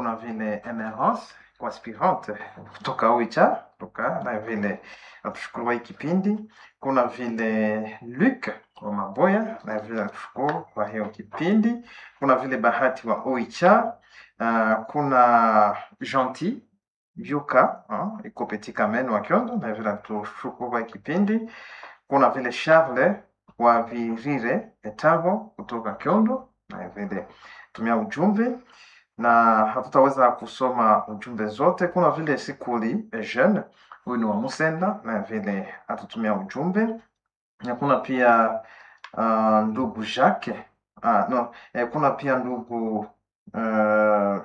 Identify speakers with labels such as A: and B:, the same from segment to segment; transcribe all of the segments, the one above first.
A: kuna vile Emerance kwa aspirante kutoka Oicha kutoka na vile natushukuru kwa hii kipindi. Kuna vile Luc wa Maboya na vile natushukuru kwa hiyo kipindi. Kuna vile Bahati wa Oicha. Uh, kuna Gentil Yuka uh, iko Petit Kamen wa Kyondo na vile natushukuru kwa hii kipindi. Kuna vile Charles wa Virire Etabo kutoka Kyondo na vile tumia ujumbe na hatutaweza kusoma ujumbe zote. Kuna vile Sikuli Eugene, huyu ni wa Musenda na vile atutumia ujumbe, na kuna pia uh, ndugu Jacques ah, no, eh, kuna pia ndugu uh,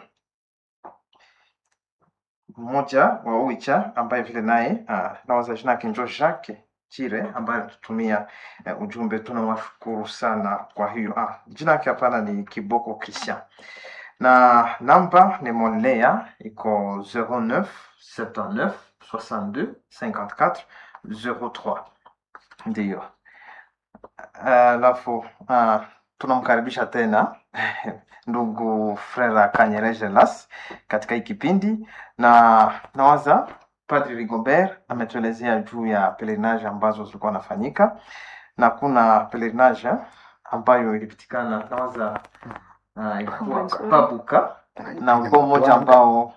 A: mmoja wa Uicha ambaye vile naye uh, nawaza jina yake njo Jacques Chire ambaye alitutumia uh, ujumbe. Tunawashukuru sana kwa hiyo. Ah, jina yake hapana, ni Kiboko Christian na namba ni Monlea iko 09 79 62 54 03 ndiyo. Alafu uh, tunamkaribisha tena ndugu Frera Kanyereje Las katika hii kipindi, na nawaza Padri Rigobert ametuelezea juu ya pelerinage ambazo zilikuwa nafanyika, na kuna pelerinage ambayo ilipitikana nawaza uh, ilikuwa Pabuka na ukoo mmoja ambao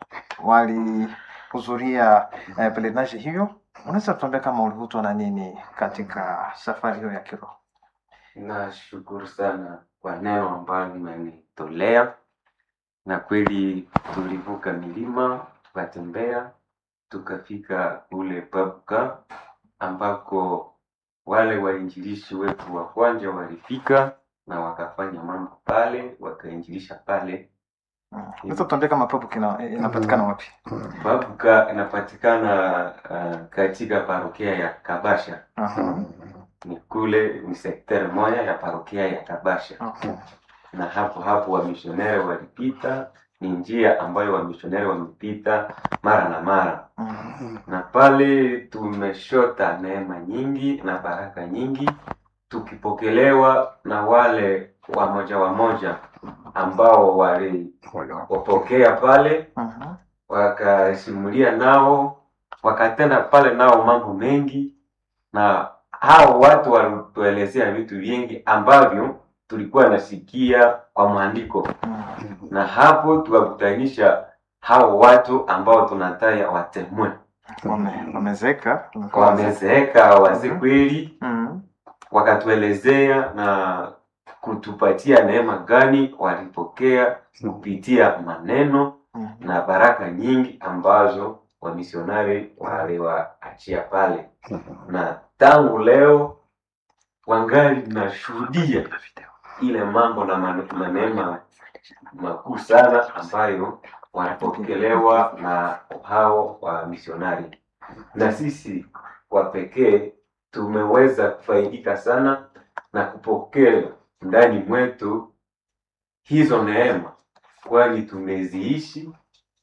A: walihudhuria uh, pelerinage hiyo. Unaweza tuambia kama ulivutwa na nini katika safari hiyo ya kiroho?
B: Nashukuru sana kwa neno ambalo mmenitolea, na kweli tulivuka milima tukatembea tukafika ule Pabuka ambako wale wainjilishi wetu wa kwanza walifika na wakafanya mambo pale, wakainjilisha pale.
A: Mm. Unaweza tuambia kama Pabuka ina- inapatikana wapi?
B: Pabuka inapatikana uh, katika parokia ya Kabasha,
A: Aha.
B: ni kule ni sekteri moja ya parokia ya Kabasha.
A: Okay.
B: na hapo hapo wamisioneri walipita. Ni njia ambayo wamisioneri wamepita mara na mara,
A: Mm.
B: na pale tumeshota neema nyingi na baraka nyingi, tukipokelewa na wale wamoja wamoja ambao waliwapokea pale,
A: Mhm.
B: wakasimulia nao, wakatenda pale nao mambo mengi, na hao watu walituelezea vitu vingi ambavyo tulikuwa nasikia kwa maandiko
A: Mm.
B: na hapo tukakutanisha hao watu ambao tunataya watemwe
A: Wame- Wamezeka.
B: wamezeeka wazee kweli,
A: Mm.
B: wakatuelezea na kutupatia neema gani walipokea kupitia maneno
A: Mm.
B: na baraka nyingi ambazo wamisionari waliwaachia pale, na tangu leo wangali nashuhudia ile mambo na man- na neema makuu sana ambayo wanapokelewa na hao wa misionari, na sisi kwa pekee tumeweza kufaidika sana na kupokea ndani mwetu hizo neema, kwani tumeziishi,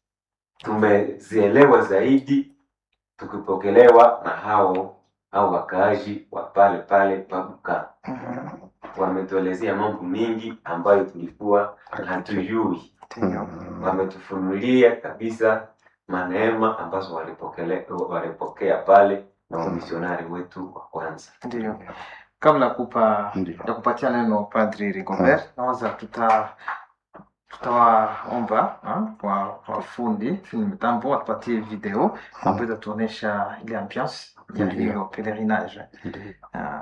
B: tumezielewa zaidi, tukipokelewa na hao au wakaaji wa pale pale Pabuka
A: Mhm.
B: wametuelezea mambo mengi ambayo tulikuwa hatujui.
A: Ndiyo.
B: Wametufunulia kabisa maneema ambazo walipokele- walipokea pale na wamisionari wetu wa kwanza.
A: Ndiyo. Kabla ya kupa
C: Ndiyo.
A: ya kupatia neno Padri Rigobert, nawaza tuta tutawaomba ah, kwa wafundi fundi mitambo watupatie video ambayo itatuonyesha ile ambiance ya
C: Ndiyo.
A: hiyo pelerinage.
C: Ndiyo.
A: Ah,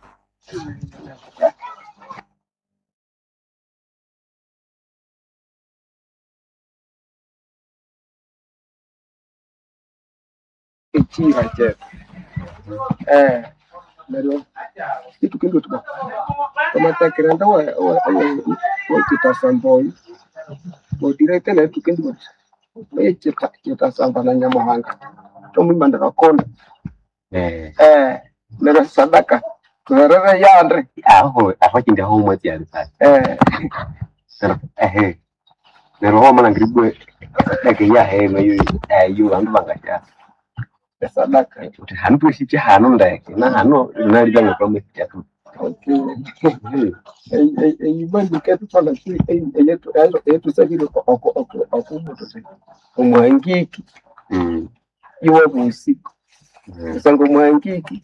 D: ekira chetu eh neryo itukindu tuba tomatekera nda wa wa wa kitasamboyi bodirete na itukindu bati oye kita kitasamba na nyamuhanga tomwimandira konda
E: Eh,
D: eh neryo sadaka tuherere yandre
E: aho afachinja ho mwezi ya risasi
D: eh
E: pero ehe nero ho mana ngiribwe sadaka ya he no yu ayu bandu bangasha
D: sadaka
E: uti hanu tushije hanu ndeke na hanu nari banga kwa mwezi ya tu
D: Okay. Ei- ei- eibandika etufana tu ei- eyetu- eyetu- eyetusabire okumutu omwangiki
E: Mm.
D: iwe busiku
E: Mm.
D: kusanga omwangiki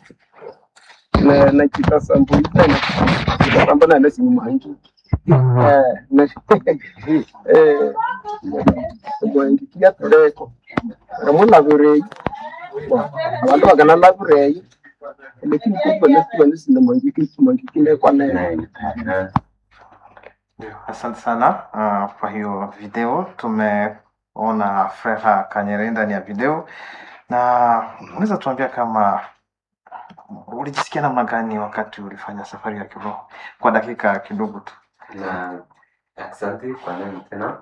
D: na na kitasambulikana kitasamba nane simu mwangiki Eh, na- eh, omwangiki yatuleko ramulabireyi abantu bakanalabireyi lakini kubanesibanesindo mwangiki mwangiki nekwanene
E: Nine.
A: Asante sana uh, kwa hiyo video. Tumeona Frera Kanyere ndani ya video, na unaweza tuambia kama ulijisikia namna gani wakati ulifanya safari ya kiroho kwa dakika kidogo tu?
B: na asante kwa neno tena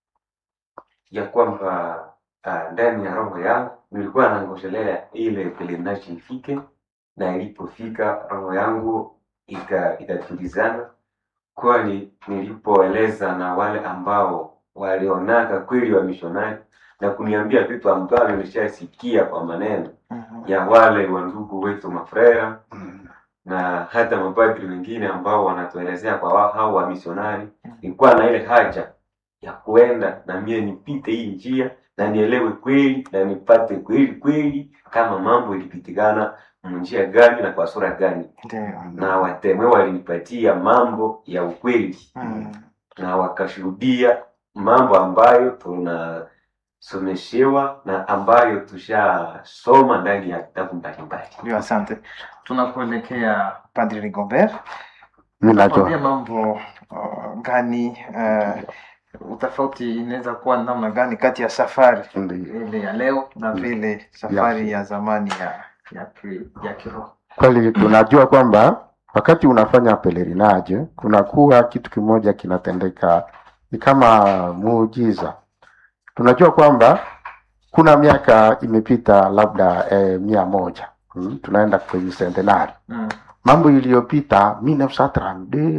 B: ya kwamba ah, ndani ya roho yangu nilikuwa nangojelea ile pelerinage ifike na ilipofika roho yangu ika- ikatulizana kwani nilipoeleza na wale ambao walionaka kweli wa mishonari na kuniambia vitu ambavyo nilishasikia kwa maneno
A: Mhm.
B: ya wale wa ndugu wetu mafrera
A: Mm.
B: na hata mapadri wengine ambao wanatuelezea kwa wao hao wa misionari, nilikuwa na ile haja ya kuenda na mie nipite hii njia na nielewe kweli na nipate kweli kweli kama mambo ilipitikana njia gani na kwa sura gani,
A: Ndio.
B: na watemwe walinipatia mambo ya ukweli
A: Mm.
B: na wakashuhudia mambo ambayo tunasomeshewa na ambayo tushasoma ndani ya vitabu mbalimbali.
A: Ndio, asante. Tunakuelekea Padri Rigobert.
E: Mi
A: Tuambie
E: najua
A: mambo uh, gani uh, utofauti inaweza kuwa namna gani kati ya safari
E: Ndiyo.
A: ile ya leo na vile safari ya zamani ya ya, ki- ya kiroho?
C: kweli tunajua kwamba wakati unafanya pelerinage kunakuwa kitu kimoja kinatendeka ni kama muujiza tunajua kwamba kuna miaka imepita labda eh, mia moja hmm? tunaenda kwenye centenari
A: Mm.
C: mambo iliyopita 1932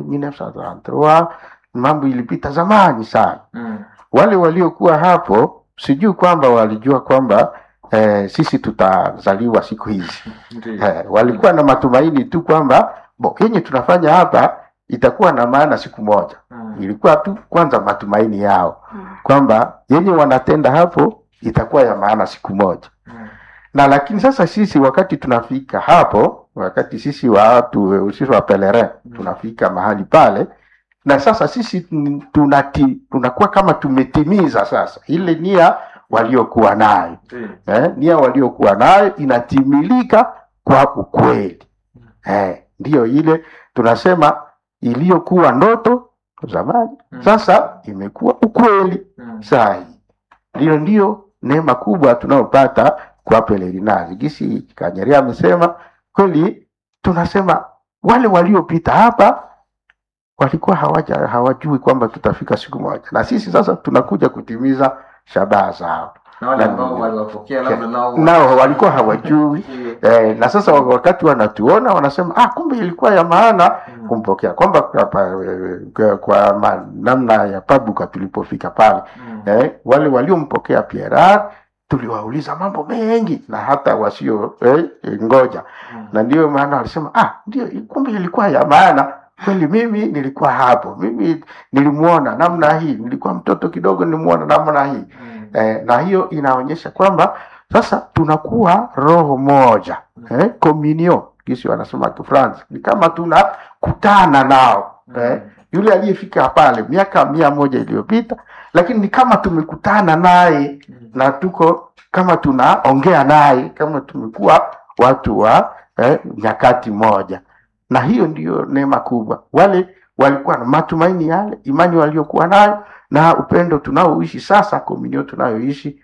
C: 1933 mambo ilipita zamani sana
A: Mm.
C: wale waliokuwa hapo sijui kwamba walijua kwamba eh, sisi tutazaliwa siku hizi
A: Ndio.
C: Eh, walikuwa na matumaini tu kwamba bo yenye tunafanya hapa itakuwa na maana siku moja.
A: Mm.
C: Ilikuwa tu kwanza matumaini yao kwamba yenye wanatenda hapo itakuwa ya maana siku moja.
A: Mm.
C: Na lakini sasa sisi wakati tunafika hapo, wakati sisi watu sisi wa pelerin tunafika mahali pale, na sasa sisi tun- tunati, tunakuwa kama tumetimiza sasa ile nia waliokuwa nayo
A: Ndio.
C: eh, nia waliokuwa nayo inatimilika kwa ukweli eh, ndiyo ile tunasema iliyokuwa ndoto zamani
A: Mm.
C: sasa imekuwa ukweli
A: Mm.
C: sahi ndiyo ndiyo neema kubwa tunayopata kwa pelerinage gisi kanyeria amesema kweli tunasema wale waliopita hapa walikuwa hawaja hawajui kwamba tutafika siku moja na sisi sasa tunakuja kutimiza shabaha zao
A: Na wale
C: Na-
A: ambao waliwapokea labda nao
C: nao walikuwa hawajui
A: Ndio.
C: eh, na sasa wakati wanatuona wanasema ah, kumbe ilikuwa ya maana
A: Mm.
C: kumpokea kwamba kwa, kwa, kwa, kwa ma, namna ya pabuka tulipofika pale
A: Mm.
C: eh, wale waliompokea Pierre tuliwauliza mambo mengi na hata wasio eh, ngoja
A: Mm.
C: na ndiyo maana walisema ah, ndio kumbe ilikuwa ya maana kweli. Mimi nilikuwa hapo, mimi nilimuona namna hii, nilikuwa mtoto kidogo, nilimuona namna hii
A: Mm.
C: eh, na hiyo inaonyesha kwamba sasa tunakuwa roho moja eh, communion kisi wanasema Kifransi, ni kama tunakutana nao eh, yule aliyefika pale miaka mia moja iliyopita, lakini ni kama tumekutana naye
A: Mm.
C: na tuko kama tunaongea naye kama tumekuwa watu wa eh, nyakati moja, na hiyo ndiyo neema kubwa. Wale walikuwa na matumaini yale, imani waliokuwa nayo na upendo tunaoishi sasa, komunio tunayoishi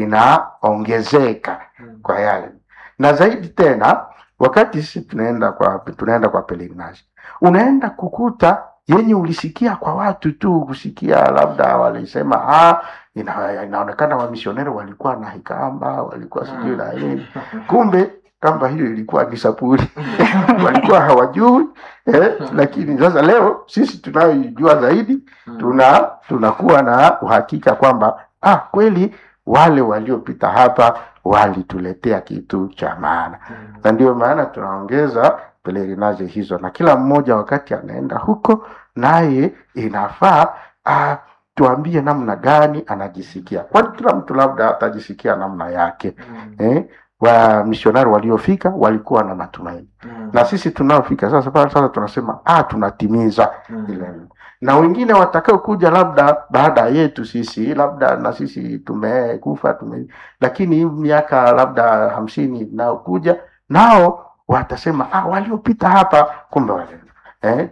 C: inaongezeka
A: Mm.
C: kwa yale, na zaidi tena wakati sisi tunaenda kwa tunaenda kwa pelerinage, unaenda kukuta yenye ulisikia kwa watu tu, kusikia labda walisema ah, ina, inaonekana wamisioneri walikuwa na hikamba, walikuwa sijui na nini, kumbe kamba hiyo ilikuwa ni sapuli walikuwa hawajui eh, lakini sasa leo sisi tunayojua zaidi
A: Mm.
C: tuna tunakuwa na uhakika kwamba ah, kweli wale waliopita hapa walituletea kitu cha maana
A: Mm.
C: na ndio maana tunaongeza pelerinage hizo, na kila mmoja wakati anaenda huko, naye inafaa ah, tuambie namna gani anajisikia, kwani kila mtu labda atajisikia namna yake eh? wa misionari waliofika walikuwa na matumaini na sisi tunaofika sasa pale sasa tunasema ah, tunatimiza ile na wengine watakao kuja labda baada yetu sisi labda na sisi tumekufa tume, lakini hii miaka labda hamsini inayokuja nao watasema ah, waliopita hapa kumbe wale eh,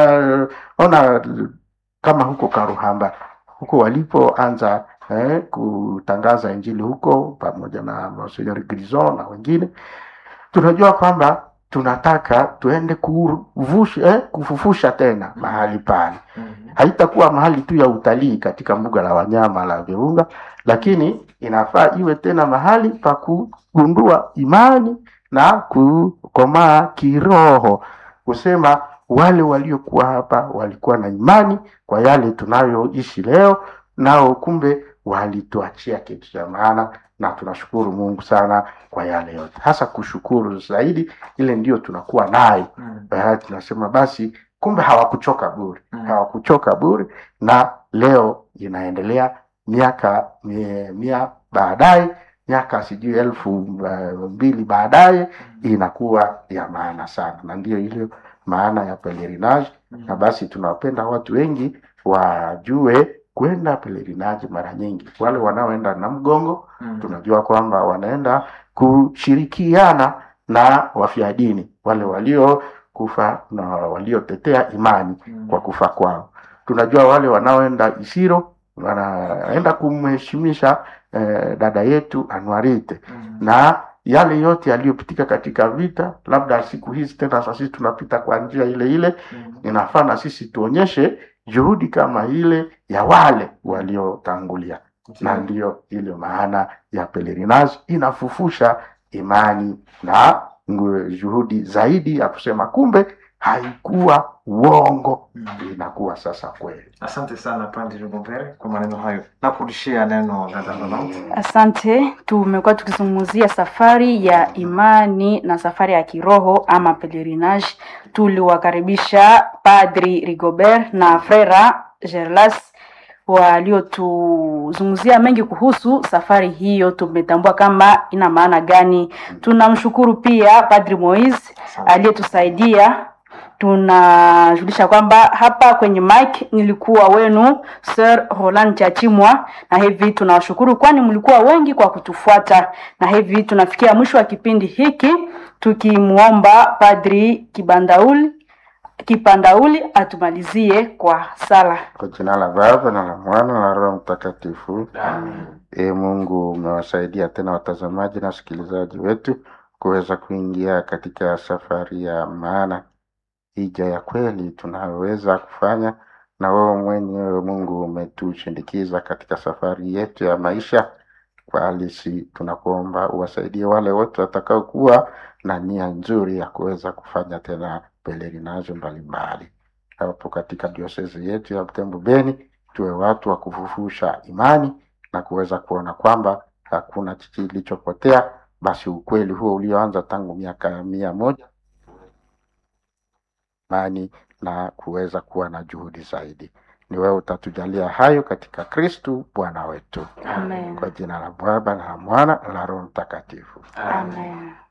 C: tunaona kama huko Karuhamba huko walipoanza eh, kutangaza injili huko pamoja na Monsignor Grison na wengine, tunajua kwamba tunataka tuende kuvusha, eh, kufufusha tena mahali pale. Haitakuwa mahali tu ya utalii katika mbuga la wanyama la Virunga, lakini inafaa iwe tena mahali pa kugundua imani na kukomaa kiroho, kusema wale waliokuwa hapa walikuwa na imani kwa yale tunayoishi leo, nao kumbe walituachia kitu cha maana, na tunashukuru Mungu sana kwa yale yote, hasa kushukuru zaidi, ile ndio tunakuwa nayo Eh, tunasema basi kumbe hawakuchoka bure hawakuchoka bure na leo inaendelea miaka mia, mia baadaye miaka sijui elfu uh, mbili baadaye inakuwa ya maana sana na ndiyo ile maana ya pelerinage na basi tunawapenda watu wengi wajue kwenda pelerinage mara nyingi wale wanaoenda na mgongo tunajua kwamba wanaenda kushirikiana na wafia dini wale waliokufa na waliotetea imani kwa kufa kwao. Tunajua wale wanaoenda Isiro wanaenda kumheshimisha eh, dada yetu Anuarite na yale yote yaliyopitika katika vita, labda siku hizi tena sasa sisi tunapita kwa njia ile ile, inafaa na sisi tuonyeshe juhudi kama ile ya wale waliotangulia, na ndiyo ile maana ya pelerinage inafufusha imani na ngu- juhudi zaidi ya kusema kumbe haikuwa uongo, inakuwa sasa kweli.
A: Asante sana Padre Robert kwa maneno hayo. Nakurudishia neno dada Ronald.
F: Asante. Tumekuwa tukizungumzia safari ya imani na safari ya kiroho ama pelerinage. Tuliwakaribisha Padri Rigobert na Frera Gerlas waliotuzungumzia mengi kuhusu safari hiyo. Tumetambua kama ina maana gani. Tunamshukuru pia Padri Moise aliyetusaidia tunajulisha kwamba hapa kwenye mic nilikuwa wenu Sir Roland Chachimwa, na hivi tunawashukuru kwani mlikuwa wengi kwa kutufuata, na hivi tunafikia mwisho wa kipindi hiki tukimwomba Padri Kibandauli Kipandauli atumalizie kwa sala.
C: Kwa jina la Baba na la Mwana na la Roho Mtakatifu. E Mungu, umewasaidia tena watazamaji na wasikilizaji wetu kuweza kuingia katika safari ya maana, hija ya kweli tunayoweza kufanya, na wewe mwenyewe Mungu umetushindikiza katika safari yetu ya maisha. Kwa halisi tunakuomba uwasaidie wale wote watakaokuwa na nia nzuri ya kuweza kufanya tena pelerinaje mbalimbali hapo katika diosezi yetu ya Butembo Beni, tuwe watu wa kufufusha imani na kuweza kuona kwamba hakuna kilichopotea. Basi ukweli huo ulioanza tangu miaka mia moja imani na kuweza kuwa na juhudi zaidi. Ni wewe utatujalia hayo katika Kristu Bwana wetu,
F: Amen.
C: kwa jina la Baba na la Mwana na la Roho Mtakatifu.
F: Amen.